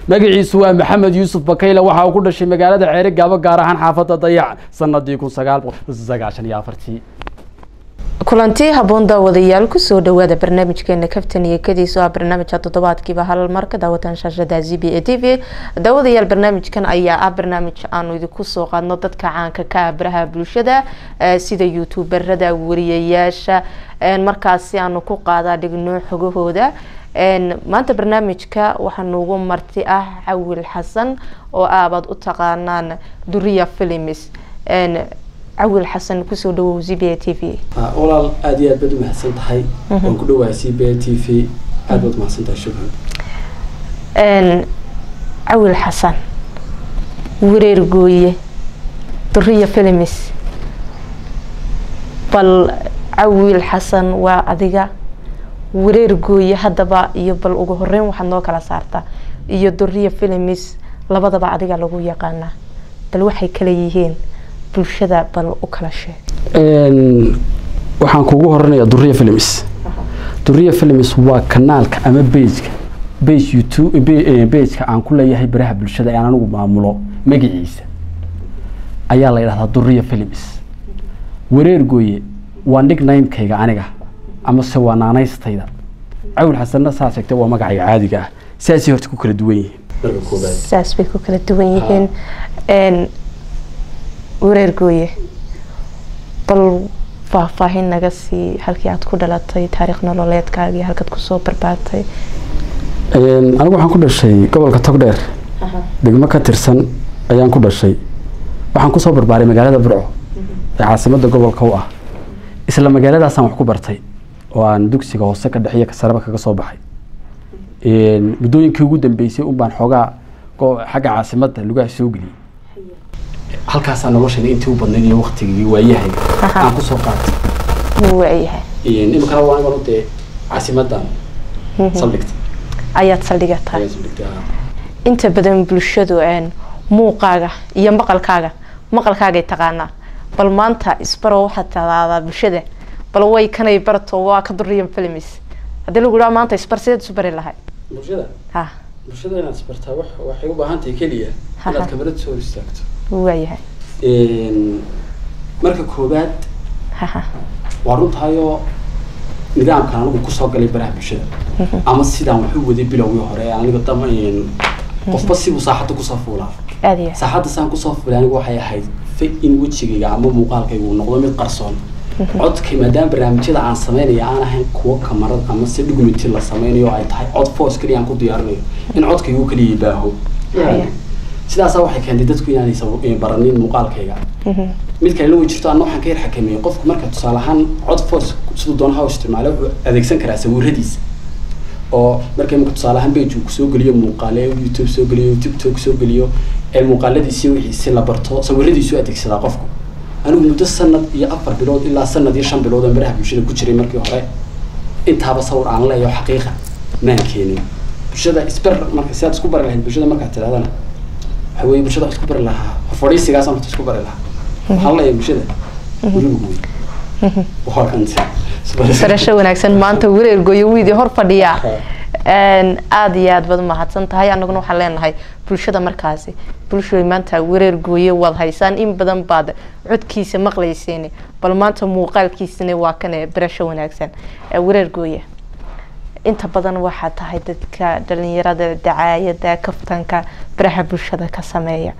magaciisu waa maxamed yuusuf bakayle waxa uu ku dhashay magaalada ceeri gaabo gaar ahaan xaafadda dayac sanadii kun sagaal boqol sagaashan iyo afartii kulanti haboon daawadayaal kusoo dhawaada barnaamijkeena kaftan iyo kadiis oo ah barnaamijka toddobaadkiiba hal mar ka daawataan shaashada z b a t v daawadayaal barnaamijkan ayaa ah barnaamij aanu idinku soo qaadno dadka caanka ka ah baraha bulshada sida youtuberada wariyayaasha markaasi aanu ku qaadaa dhigno xogahooda maanta barnaamijka waxaa noogu marti ah cawil xasan oo aabaad u taqaanaan duriya films cawil xasan kusoo dhawow z b a t v walaal aada iyo aad baad umahadsan tahay waan ku dhawahay c b a t v aad baad umahadsan tahay shukran cawil xasan wareer gooye duriya films bal cawil xasan waa adiga wareer gooye haddaba iyo bal ugu horeyn waxaad noo kala saartaa iyo duriya films labadaba adiga lagu yaqaanaa bal waxay kala yihiin bulshada bal u kala sheeg waxaan kugu horanayaa duriya films duriya films waa kanaalka ama bageka bage youtube bageka aan ku leeyahay baraha bulshada ee aan anigu maamulo magaciisa ayaa la yidhahdaa duriya films wareer gooye waa nicknamekayga aniga amase waa naanaystayda cawil xasanna saa sheegtay waa magacayga caadiga ah saasay horta ku kala duwan yihiin marka koobaad saas bay ku kala duwan yihiin wareer gooye bal faahfaahin naga sii halkii aad ku dhalatay taariikh nololeedkaagii halkaad kusoo barbaartay anigu waxaan ku dhashay gobolka togdheer degmo ka tirsan ayaan ku dhashay waxaan kusoo barbaaray magaalada burco ee caasimada gobolka u ah isla magaaladaasaan wax ku bartay oo aan dugsiga hoose ka dhexiyo kasaraba kaga soo baxay muddooyinkii ugu dambeysay un baan xoogaa xagga caasimada lugaha soo geliyey halkaasaa noloshayda intii u badnayd iyo waktigii waayahay aan kusoo qaatay waayahay imikana waa anigan dee caasimadan saldhigtay ayaad saldhiga tahay ayaan saldhigtay inta badan bulshadu muuqaaga iyo maqalkaaga maqalkaagay taqaanaa bal maanta isbaro waxaad tadaadaa bulshada bal way kanay barto waa ka duriyan films haddii lagu dhaha maanta isbar sideed isu bari lahay bulshada ha bulshada inaad isbartaa wax waxay u baahan tahay keliya inaad kamarad soo hor istaagto waayahay marka koobaad haha waa runtahayoo nidaamkan anigu kusoo galay baraha bulshada ama sidaan wax u waday bilowgii hore aniga dama qofba sibuu saaxadda kusoo fuulaa aada iyo saaxadda saan kusoo fuulay anigu waxay ahayd fa in wejigayga ama muuqaalkayga uu noqdo mid qarsoon codkay maadaama barnaamijyada aan sameynaya aan ahayn kuwo kamarad ama se dhugmiti la sameynayo ay tahay cod foos keliya aan ku diyaarinayo in codkaygu keliya baaho sidaasaa waxay keentay dadku inaanay baranin muuqaalkayga mid kalena way jirto anna waxaan ka yar xakameeyey qofku marka tusaale ahaan cod foos siduu doona ha u isticmaalo wuxuu adeegsan karaa sawiradiisa oo marka imika tusaale ahaan page uu kusoo geliyo muuqaale youtube soo geliyo tiktok soo geliyo ee muuqaaladiisi wixiisi la barto sawiradiisu adeegsadaa qofku anigu muddo sanad iyo afar bilood ilaa sanad iyo shan bilood oo baraha bulshada ku jiray markii hore intaaba sawir aan leeyo xaqiiqa maan keenin bulshada isbar marka sidaad isku bari lahayd bulshada markaad tirahdana waxa weeye bulshada wax isku bari lahaa fadhiisigaasaan horta isku bari lahaa waxaan leeyahay bulshada guriga wey waa kante barasho wanaagsan maanta wareer gooyo wiidii hor fadhiyaa aada iyo aad baad umahadsan tahay anaguna waxaan leenahay bulshada markaasi bulshada maanta wareer gooye waad haysaan in badan baad codkiisa maqlayseen bal maanta muuqaalkiisana waa kane barasho wanaagsan wareer gooye inta badan waxaa tahay dadka dhalinyarada dacaayada kaftanka baraha bulshada ka sameeya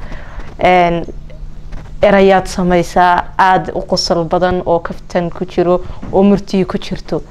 erayaad sameysaa aada u qosol badan oo kaftan ku jiro oo murtiyi ku jirto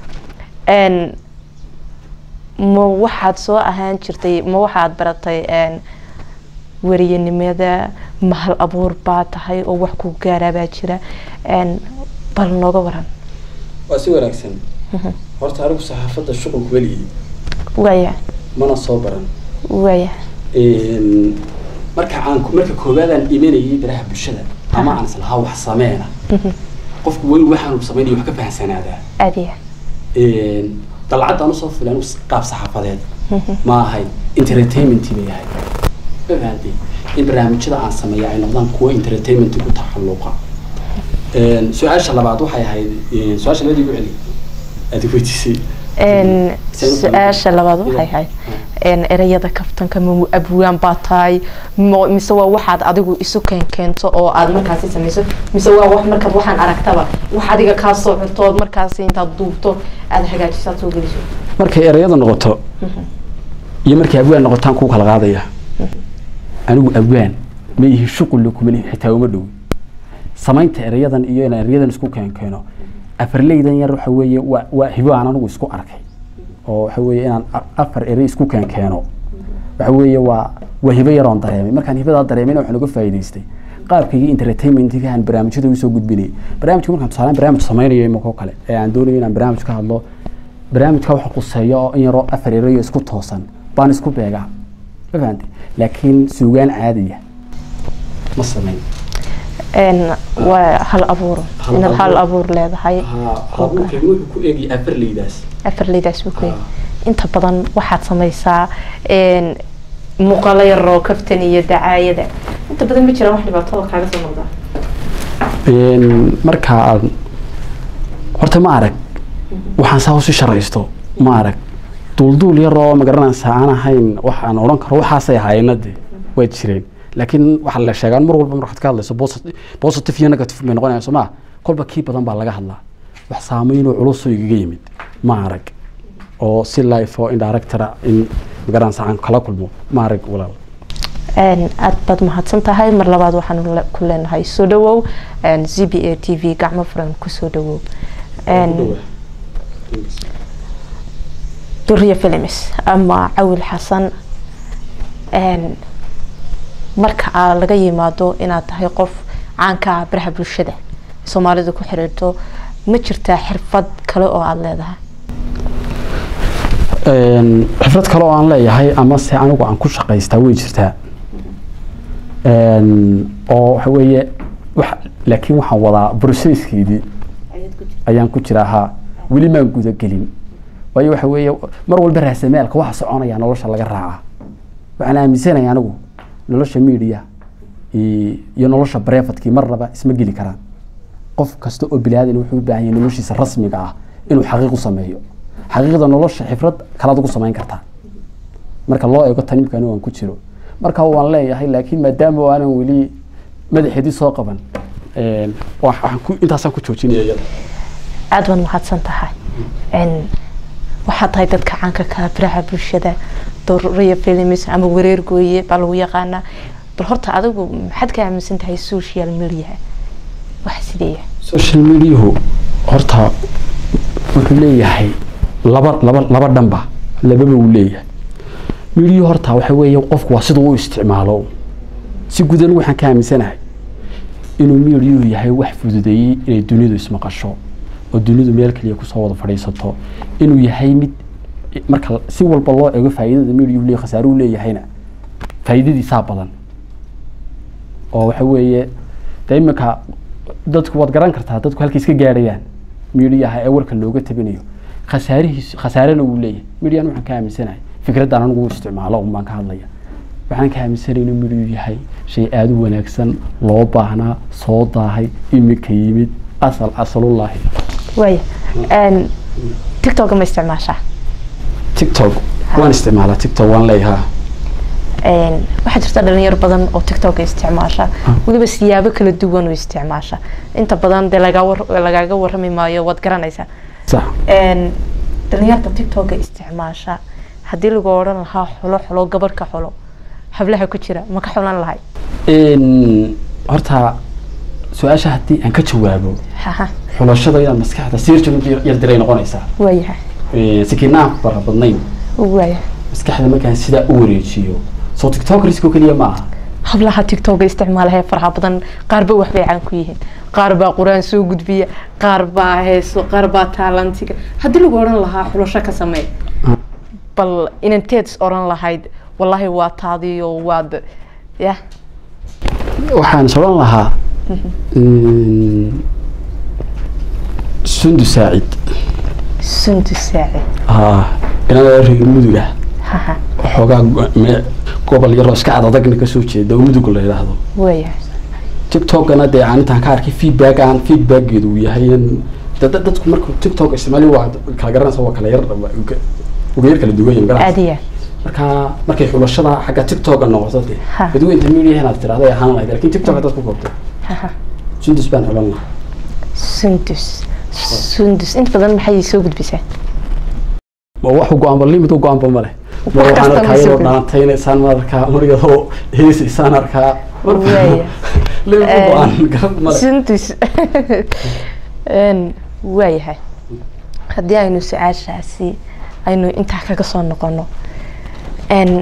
ma waxaad soo ahaan jirtay ma waxaad baratay wariyanimada mahal abuur baa tahay oo wax ku gaaraa baa jira bal nooga waran waa si wanaagsan horta anigu saxaafadda shuqulku weligii waaya mana soo baran waaya marka aan marka koowaadaan imanayay baraha bulshada ama aan islahaa wax sameena qofku weyn waxaan uu sameynaya wax ka fahamsanaadaa aadiya dalcadda aan usoo fulay anigu qaab saxaafadeed ma ahayn entertainment bay ahayd ma fahamtay in barnaamijyada aan sameeya ay noqdaan kuwo entertainment ku taxalluqa su-aasha labaad waxay ahayd su-aasha labadii gu celi aad weydiisay su-aasha labaad waxay ahayd een, ereyada kaftanka ma abwaan baa tahay mo- mise waa waxaad adigu isu keenkeento oo aad markaasi samayso mise waa wax markaad waxaan aragtaba wax adiga kaa soo xirto ood markaasi intaad duubto aada hagaajiso aad soo geliso markay ereyada noqoto iyo markay abwaan noqotaan kuu kala qaadaya anigu abwaan ma ihi shuqul kuma lihi xitaa uma dhow samaynta ereyadan iyo inaan ereyadan isku keenkeeno afarleydan yar waxa weeye waa waa hibo aan anigu isku arkay oo waxa weeye inaan a- afar erey isku keenkeeno waxa weeye waa waa hibo yaroon dareemay markaan hibadaa dareemayna waxaan uga faa'iidaystay qaabkaygii entertainmentiga aan barnaamijyada ugu soo gudbinayay barnaamijka markaan tusaale barnaamij samaynayo imakoo kale ee aan doonayo inaan barnaamij ka hadlo barnaamijka waxa quseeyo oo in yaroo afar erayo isku toosan baan isku beegaa ma fahamtay laakiin suugaan caadiya ma samayn een, waa hal abuur Hal inaad hal abuur. abuur leedahay habuurkaygu wuxuu ku eegaya afarleydaas afarleydaas buu ku yahay inta badan waxaad samaysaa een, muuqaalo yar oo kaftan iyo dacaayada inta badan ma jiraan wax dhibaatada kaaga soo noqdaa marka aad horta ma arag waxaan saa usi sharaysto ma arag duulduul yar oo magaranaysaa aan ahayn wax aan odhan karo waxaasay ahaayeenna de waa jireen laakiin waxaa la sheegaa mar walba markaad ka hadlayso posit- positive iyo negative bay noqonayaan soo ma kolba kii badan baa laga hadlaa wax saameynoo culusoo igaga yimid ma arag oo si life oo indirectora in magaranaysaa aan kala kulmo ma arag walaal Een, aad baad mahadsan tahay mar labaad waxaan le- ku leenahay soo dhawow een, z b a t v gacmo furan kusoo dhawow Een, duriya films ama cawil xasan een, marka aa laga yimaado inaad tahay qof caanka ah baraha bulshada soomaalida ku xiriirto ma jirtaa xirfad kale oo aada leedahay Een, xirfad kale oo aan leeyahay ama se anigu aan ku shaqaystaa way jirtaa Een, oo waxa weeye wax laakiin waxaan wadaa processkeedii ayaan ku jiraa haa weli maan gudagelin waayo waxa weeye mar walba raasamaalka waxa soconaya nolosha laga raacaa waxaan aaminsanaya anigu nolosha media i- iyo nolosha brefatkii marnaba isma geli karaan qof kasta oo bilaadan wuxuu u baahan yahay noloshiisa rasmiga ah inuu xaqiiq u sameeyo xaqiiqda nolosha xifrad kalaad ugu samayn kartaa marka loo eego tanimka anigu aan ku jiro marka waan leeyahay laakiin maadaama aanan weli madaxeedii soo qaban een, wax- waxaan ku- intaasaan ku joojinaya iyada aada baad mahadsan tahay Een, waxaad tahay dadka caanka ka ah baraha bulshada doriya films ama wareer gooye baa lagu yaqaanaa bal horta adigu maxaad ka aaminsan tahay social media wax sideeya social mediahu horta wuxuu leeyahay laba laba laba dhanba lababa uu leeyahay mediahu horta waxa weeye qofku waa siduu u isticmaalo si gudan waxaan ka aaminsanahay inuu mediahu yahay wax fududeeyey inay dunidu ismaqasho oo dunidu meel kaliya kusoo wada fadhiisato inuu yahay mid marka si walba loo eego faa'iidada mediahu leeyahay khasaaruhu leeyahayna faa'iidadiisaa badan oo waxa weeye de iminka dadku waad garan kartaa dadku halkay iska gaadhayaan mediaha ee warka looga tabinayo khasaarihiis khasaarena wuu leeyahay median waxaan ka aaminsanahay fikraddan anigu u isticmaalo un baan ka hadlaya waxaan ka aaminsanay inuu mediu yahay shay aada u wanaagsan loo baahnaa soo daahay iminka yimid asal asalullaahi waaya Een, tiktok ma isticmaashaa tiktok waan isticmaalaa tiktok waan leeyahaa Een, waxaa jirta dhalinyaro badan oo tiktok isticmaasha weliba siyaabo kala duwan oo isticmaasha inta badan dee lagaa war- lagaaga warrami maayo waad garanaysaa sax Een, dhalinyarta tiktok isticmaasha haddii lagu odhan lahaa xulo xulo gabadh ka xulo hablaha ku jira ma ka xulan lahay Een, horta su-aasha haddii aan ka jawaabo haha xulashada inaad maskaxda siirjan yar diray noqonaysaa waayahay Een, sikinaan fara badnayn waayahay maskaxda markaan sidaa u wareejiyo soo tiktokrisko keliya ma aha hablaha tiktok isticmaalaya faraha badan qaar ba waxbay caan ku yihiin qaar baa qur-aan soo gudbiya qaar baa heeso qaar baa taalantiga haddii lagu odhan lahaa xulasho ka samee bal inanteed is odhan lahayd wallaahi waa taadiyo waad ya waxaan is odhan lahaa een, sundu saacid sundu saaci haa inada reer mudug ah haha waxoogaa go- me- gobol yaroo iska adadagna kasoo jeeda oo mudug la yidhaahdo waayahay tiktokana dee aan intaan ka arkay feedback aan feedbackeedu uu yahay in da- da- dadku markuu tiktok isticmaali waa kala garanaysa waa kala yar uga yar kala duwan yahay ma garanaysa aadiya marka markay xulashada xagga tiktoka noqoto de Ha. badwe intermediate inaad tirahdo ay ahaan lahayd lakin tiktok haddaad ku koobto Haha. sundus baan xulan lahaa sundus sundus inta badan maxay soo gudbisaa ma wax go-aanba limid u go-aanba ma leh mar Wax waxaan kasta arkaa ma soo iyadoo gudbi. dhaantaynaysaan ma arkaa mar iyadoo heesaysaan arkaa mar Waaya. limid u go-aan garab ma leh sundus Een, waayahay haddii aynu su-aashaasi aynu intaa kaga soo noqono n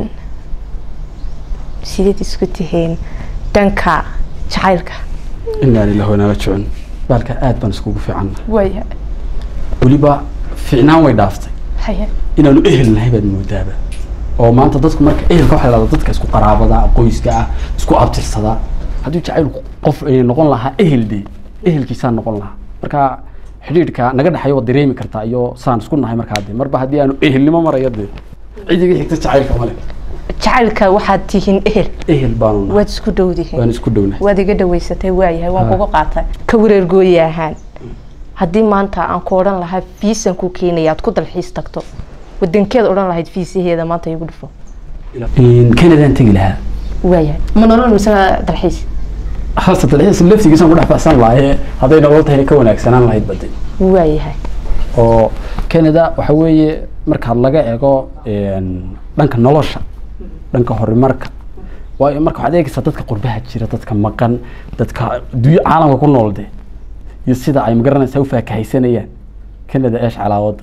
sideed isku tihiin dhanka jacaylka inaa lillahi wanaa rajicuun baalka aad baan iskugu fiicanna waayahay weliba fiicnaan way dhaaftay haya inaanu ehel nahay baad moodaaba oo maanta dadku marka ehelka waxaa la dhahdaa dadka isku qaraabada qoyska ah isku abtirsada hadduu jacaylku qof ay noqon lahaa ehel de ehelkiisaa noqon lahaa marka xidhiidhka naga dhexayo waad dareemi kartaa iyo saan isku nahay markaa de marba haddii aanu ehelnimo marayo de cidiga xigta jacaylka male jacaylka waxaad tihiin ehel ehel baanu nahay waad isku dhowdihiin waan isku dhownahay waad iga dhaweysatay waayahay waan Ha. kuga qaatay ka wareer gooye ahaan haddii maanta aan ku odhan lahaa fiisan ku keenaya aad ku dalxiis tagto wadankeed odhan lahayd fiisaheeda maanta igu dhufo canadaan tegi lahaa waayahay ma nolol mise dalxiis hasta dalxiis laftigiisa ku dhex baxsan lahaye hadday nolol tahayna ka wanaagsanaan lahayd bade waayahay oo canada waxa weeye markaad laga eego een, dhanka nolosha dhanka horumarka waayo marka waxaad eegaysaa dadka qurbaha jira dadka maqan dadka adduunyo caalamka ku nool de iyo sida ay magaranaysaa u faakahaysanayaan canada eesh calaa wadan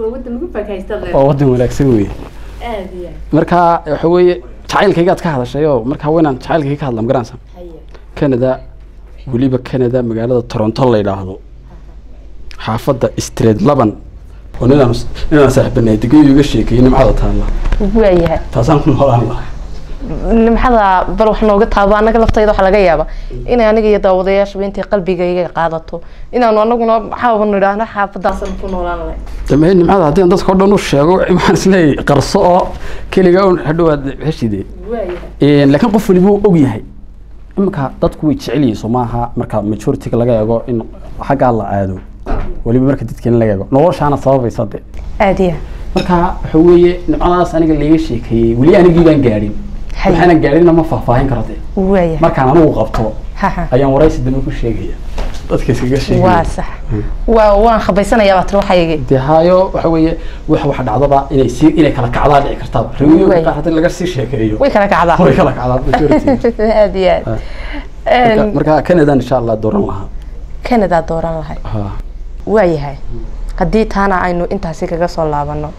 waa wadan wanaagsan weeye marka waxa weeye jacaylkaygaad ka hadashay oo marka haweenaan jacaylkayga ka hadla magaranaysaa canada weliba canada magaalada toronto la yidhaahdo xaafadda street laban oo ninaan ninaan saaxiibanahay degeyo iga sheekeeyey nimcada taalla waayahay taasaan ku noolaan lahaa nimxada bal wax nooga taabo annaga laftayda waxaa laga yaaba inay aniga iyo daawadayaashuba intay qalbigayga qaadato inaanu anaguna maxaaba nidhaahno xaafadaasan ku noolaan lahay dambe nimcada haddii aan dadka o dhan u sheego waxaan isleeyahay qarso oo keliga un hadhowaad heshide laakiin qof waliba uu og yahay iminka dadku way jecel yihiin soo maaha marka majority-ga laga eego in xaggaa la aado weliba marka dadkeena laga eego noloshaana sababaysa de aada iya marka waxa weeye nimcadaas aniga layga sheekeeyey weli anigii baan gaadhin Hay. waxaanan gaadhinna ma faahfaahin karo de waayahay markaan anigu qabto haha ayaan waraysi dambe ku sheegaya dadka iskaga waa sheegaya sax waa waan khabaysanayaa baa tiri waxaygi dee haayo waxa weeye wax wax dhacdaba inay si inay kala kacdaa dhici kartaba rewiyoga Way. qaar haddii laga sii sheekeeyo way kala kacdaa way kala kacdaa majority aada iyo aad Marka- Een, marka canadaan insha allah dooran lahaa canada dooran lahay Ha. waayahay haddii taana aynu intaasi kaga soo laabano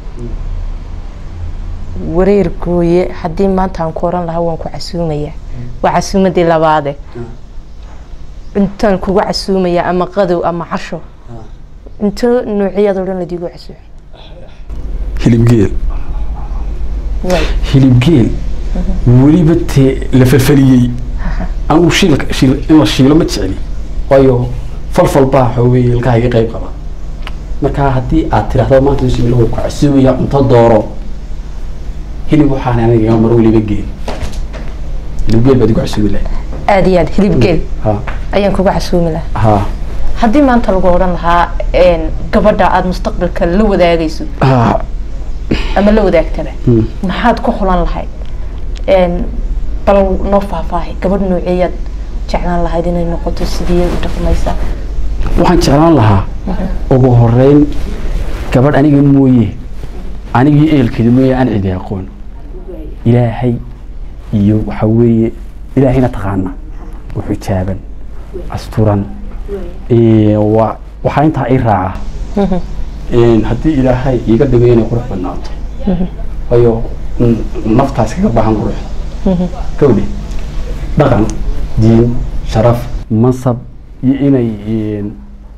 wareer gooye haddii maanta aan ku oran lahaa waan ku casuumaya waa casuumadii labaade intaan kugu casuumaya ama qadow ama casho into noociyada odhan ladiigu casuum hilibgeel waay hilibgeel weliba tee la falfaliyey anigu shiilka shiil in la shiilo ma jecli waayo falfal baa waxa weeye ilkahayga qayb qaba marka haddii aad tiraahdo maanta bismillah way ku casuumaya cunto dooro hilib waxaan aniga iga mar weliba geel hilibgeel baad igu casuumi lahay aada iyo aad hilib geel ha ayaan kugu casuumi lahaa ha haddii maanta lagu odhan lahaa een, gabadha aada mustaqbalka la wadaagayso ha ama la wadaagtaba Hmm. maxaad ku xulan lahayd Een, bal noo faahfaahay gabadh nooceeyaad jeclaan lahayd inay noqoto sidii u dhaqmaysa waxaan jeclaan lahaa ugu horeyn gabadh aniga mooye anigii ehelkeeda mooye aan cidi aqoon ilaahay iyo waxa weeye ilaahayna taqaana u xijaaban asturan Ee, waa waxaa intaa i raaca Een, haddii ilaahay iiga dhigay inay qurux badnaato waayo n- naftaas kaga baahan quruxda kowdhe dhaqan diin sharaf mansab iyo inay een,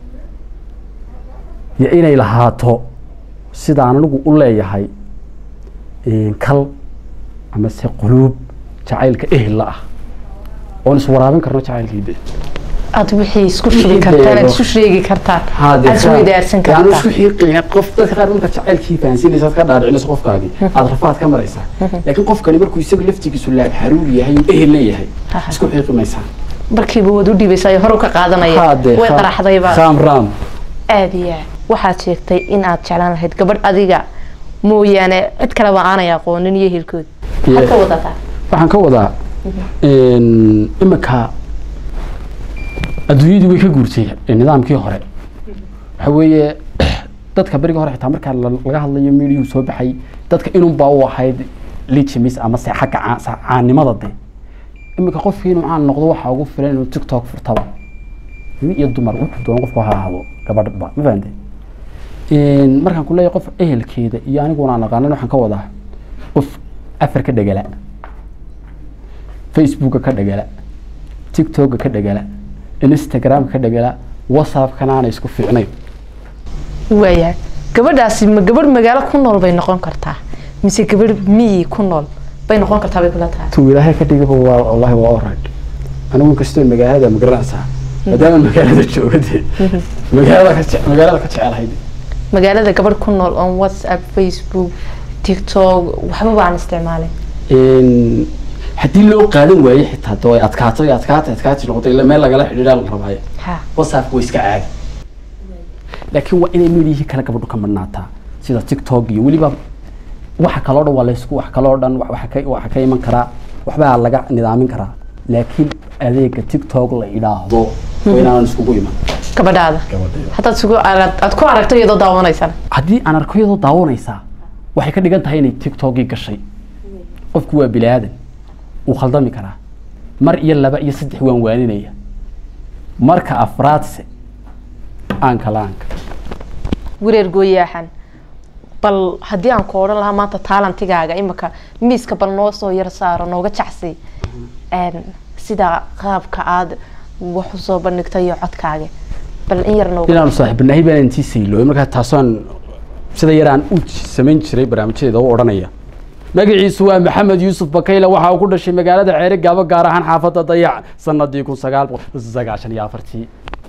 iyo inay lahaato sidaan anigu u leeyahay een, kal amase quluub jacaylka ehella ah oon iswaraabin karno jacaylkiide aada wixii isku shubi kartaan aad isu sheegi kartaan aada isweydaarsan yaanu kartaan isku xiiqina qof dadka qaar marka jacaylkii fahansinaysa aad ka dhaadhicinayso qofkaagii aad rafaad ka maraysaa laakiin qofkani markuu isaga laftigiisu laab xaruur yahay uu ehel leeyahay Aha. isku xiiqi maysaa markiiba waad u dhibaysaa hore ka qaadanaya Haade, way kha- qaraxdayba khaam raam aada iyo aad waxaad sheegtay in aad jeclaan lahayd gabadh adiga mooyaane cid kaleba aanay aqoonin iyo hilkood Yeah. maxaad ka wadataa waxaan ka wadaa iminka adduunyadii way ka guurtay nidaamkii hore waxa weeye dadka beriga hore xitaa markaa la- laga hadlayo miidiyuu soo baxay dadka inunbaa u ahayd lijimis ama se xagga caa- sa- caanimada de iminka qofkii inuu caan noqdo waxaa ugu filan inuu tiktok furtaba nin iyo dumar wuxuu doon qofku ha ahaado gabadhba ma fahamtay markaan ku leeyahay qof ehelkeeda iyo aniguna aan aqaanan waxaan ka wadaa qof afar ka dhegala facebooka ka dhegala tiktoka ka dhegala instagramka ka dhegala whatsappkana aanay isku fiicnayn waayahay gabadhaasi ma gabadh magaalo ku nool bay noqon kartaa mise gabadh miyi ku nool bay noqon kartaa bay kula tahay tuu ilaahay ka dhigaba waa wallahi waa alright anigu inkastoo magaalada magaranaysaa maadaama magaalada jooga dee magaalada ka jece magaalada ka jecelahay de. magaalada gabadh ku nool on whatsapp facebook tiktok waxba baan isticmaalin Een, haddii loo qaadan waaye xitaa doo ay adkaato ay adkaato adkaati noqoto ila meel lagala xidhiidhaa la rabaayo ha whatsapp way iska caadi laakiin waa inay meelihii kale gabadhu ka madhnaataa sida tiktok iyo weliba waxa kaloo dhan waa laysku wax kaloo dhan wa- waxa ka waxa ka iman karaa waxbaa laga nidaamin karaa laakiin adeega tiktok la idhaahdo waa inaanan iskugu iman gabadhaada haddaad sugu arag- aad ku aragto iyadoo daawanaysana haddii aan arko iyadoo daawanaysaa waxay ka dhigan tahay inay tiktokii gashay qofku waa bini aadan wuu khaldami karaa mar iyo laba iyo saddex waan waaninaya marka afraadse aanka la-aanka wareer gooyaaxan bal haddii aan ku odhan lahaa maanta taalantigaaga imika miiska bal noo soo yar saaro nooga jacsi Een, sida qaabka aad wax usoo bandhigtay iyo codkaaga bal in yar nooga inaanu saaxiibanahay baan intii saylooy markaa taasaan sida yar aan u samayn jiray barnaamijyadeeda u odhanaya magaciisu waa maxamed yuusuf bakayle waxa uu ku dhashay magaalada ceere gaabo gaar ahaan xaafadda dayac sanadii kun sagaal boqol sagaashan iyo afartii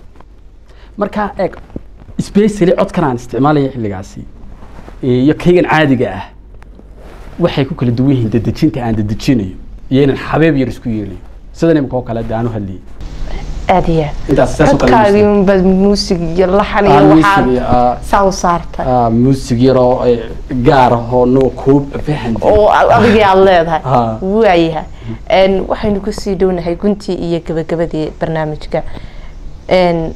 markaa eeg specially codkan aan isticmaalaya xilligaasi iyo kaygan caadiga ah waxay ku kala duwan yihiin dedejinta aan dedejinayo iyo inaan xabeeb yar isku yeelayo sidan imika oo kale de aan u hadlayay aad iyo aad intaas saas oo kale codkaagii unbaad muusig iyo laxan iyo Aan waxaad music iyo, ah, saa u saartay ah, muusig yaroo eh, gaar ahoo noo koob fahan oo adigii aada leedahay Ha. waayahay Een, waxaynu kusii dhownahay guntii iyo gabagabadii barnaamijka Een,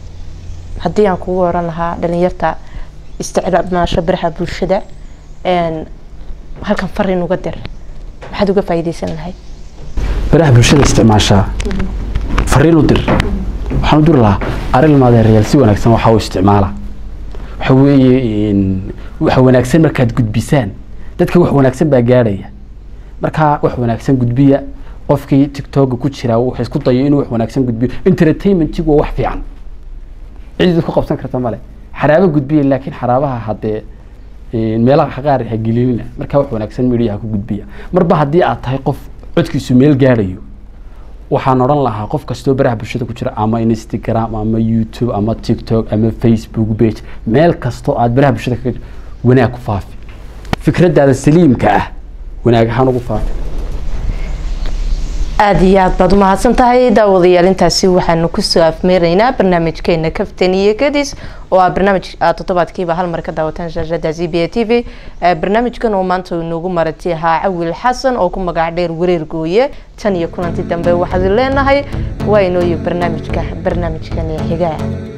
haddii aan kugu oran lahaa dhalinyarta isticmaasho biraha bulshada Een, halkan fariin uga dir maxaad uga faa'iidaysan lahayd baraha bulshada isticmaashaa fariin u dir waxaan u diri lahaa arrin maadeerayaal si wanaagsan waxaa u isticmaala waxa weeye een, waxa wanaagsan markaad gudbisaan dadka wax wanaagsan baa gaadhaya markaa wax wanaagsan gudbiya qofkii tiktoka ku jira wuxuu isku dayo inuu wax wanaagsan gudbiyo entertainmentigu waa wax fiican cid ku qabsan karta male xaraabo gudbiya laakiin xaraabaha haddee een, meelaha qaar ha gelinina markaa wax wanaagsan media ha ku gudbiya marba haddii aad tahay qof codkiisu meel gaadhayo waxaan odhan lahaa qof kastoo baraha bulshada ku jira ama instagram ama youtube ama tiktok ama facebook page meel kastoo aad baraha bulshada kaga jir wanaag ku faafi fikradaada saliimka ah wanaag ahaan ugu faafi aada iyo aad baad umahadsan tahay daawadayaal intaasi waxaanu kusoo afmeeraynaa barnaamijkeena kaftan iyo kadis oo ah barnaamij aad toddobaadkiiba hal mar ka daawataan shaashada z b a t v Eh, barnaamijkan oo maanta uu inoogu maratay ahaa cawil xasan oo ku magac dheer wareer gooye tan iyo kulanti dambe waxaad leenahay waa inooyo barnaamijka barnaamijkan xigaa